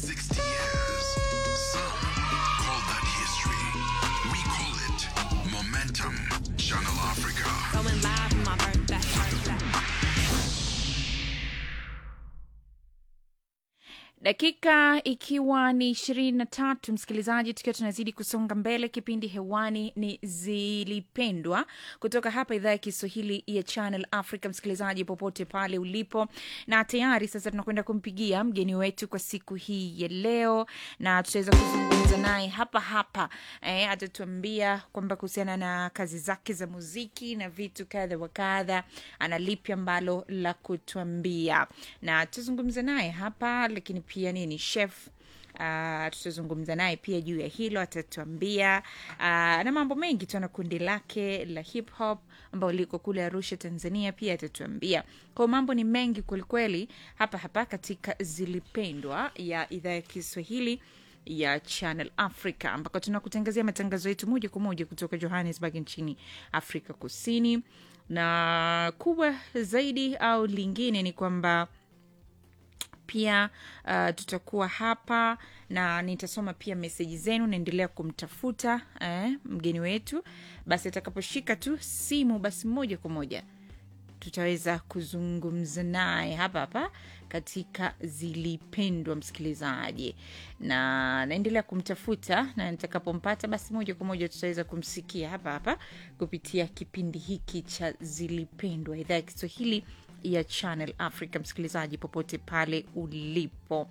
60 years. Some call that history. We call it momentum. Channel Africa. Going live on my birthday. birthday. dakika ikiwa ni ishirini na tatu msikilizaji tukiwa tunazidi kusonga mbele kipindi hewani ni zilipendwa kutoka hapa idhaa ya kiswahili ya channel africa msikilizaji popote pale ulipo na tayari sasa tunakwenda kumpigia mgeni wetu kwa siku hii ya leo na tutaweza kuzungumza naye hapa hapa eh, atatuambia kwamba kuhusiana na kazi zake za muziki na vitu kadha wa kadha ana lipi ambalo la kutuambia na tutazungumza naye hapa lakini pia niye ni chef Uh, tutazungumza naye pia juu ya hilo atatuambia uh, na mambo mengi tu na kundi lake la hip hop ambao liko kule arusha tanzania pia atatuambia kwao mambo ni mengi kwelikweli hapa hapa katika zilipendwa ya idhaa ya kiswahili ya channel africa ambako tunakutangazia matangazo yetu moja kwa moja kutoka johannesburg nchini afrika kusini na kubwa zaidi au lingine ni kwamba pia uh, tutakuwa hapa na nitasoma pia meseji zenu naendelea kumtafuta eh, mgeni wetu basi atakaposhika tu simu basi moja kwa moja tutaweza kuzungumza naye hapa hapa katika zilipendwa msikilizaji na naendelea kumtafuta na nitakapompata basi moja kwa moja tutaweza kumsikia hapa hapa kupitia kipindi hiki cha zilipendwa idhaa ya kiswahili ya channel africa msikilizaji popote pale ulipo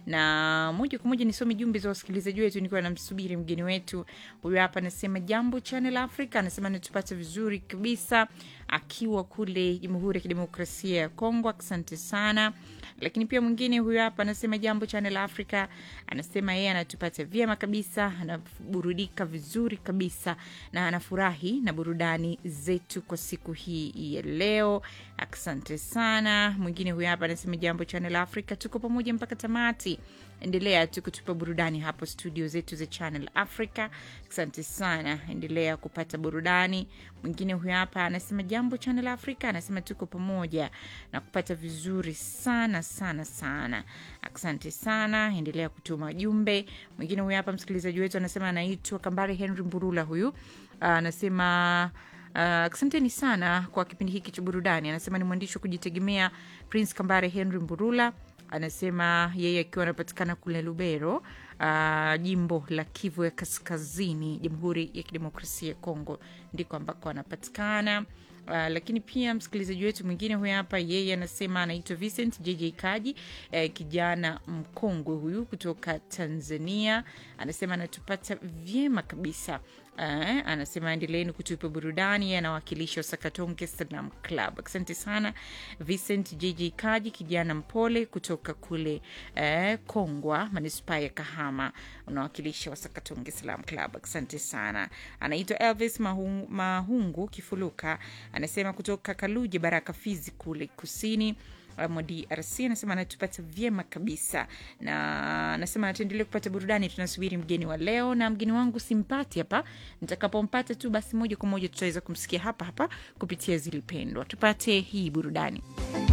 na moja kwa moja nisome jumbe za wasikilizaji wetu nikiwa namsubiri mgeni wetu huyu hapa anasema jambo channel africa anasema natupata vizuri kabisa akiwa kule jamhuri ya kidemokrasia ya kongo asante sana lakini pia mwingine huyu hapa anasema jambo channel africa anasema yeye anatupata vyema kabisa anaburudika vizuri kabisa na anafurahi na burudani zetu kwa siku hii ya leo asante sana mwingine huyu hapa anasema jambo channel africa tuko pamoja mpaka tamati endelea tu kutupa burudani hapo studio zetu za channel africa asante sana endelea kupata burudani mwingine huyu hapa anasema jambo channel africa anasema tuko pamoja na kupata vizuri sana sana sana asante sana endelea kutuma jumbe mwingine huyu hapa msikilizaji wetu anasema anaitwa kambare henry mburula huyu anasema Uh, asanteni sana kwa kipindi hiki cha burudani anasema ni mwandishi wa kujitegemea prince kambare henry mburula anasema yeye akiwa anapatikana kule lubero uh, jimbo la kivu ya kaskazini jamhuri ya kidemokrasia ya kongo ndiko ambako anapatikana Uh, lakini pia msikilizaji wetu mwingine huyu hapa yeye anasema anaitwa vincent jj kaji eh, kijana mkongwe huyu kutoka tanzania anasema anatupata vyema kabisa uh, anasema endeleeni kutupa burudani yeye anawakilisha sakatonge slam club asante sana vincent jj kaji kijana mpole kutoka kule eh, kongwa manispaa ya kahama unawakilisha wasakatonge slam club asante sana anaitwa elvis mahungu, mahungu kifuluka anasema kutoka kaluje baraka fizi kule kusini mwa drc anasema anatupata vyema kabisa na anasema ataendelea kupata burudani tunasubiri mgeni wa leo na mgeni wangu simpati hapa nitakapompata tu basi moja kwa moja tutaweza kumsikia hapa hapa kupitia zilipendwa tupate hii burudani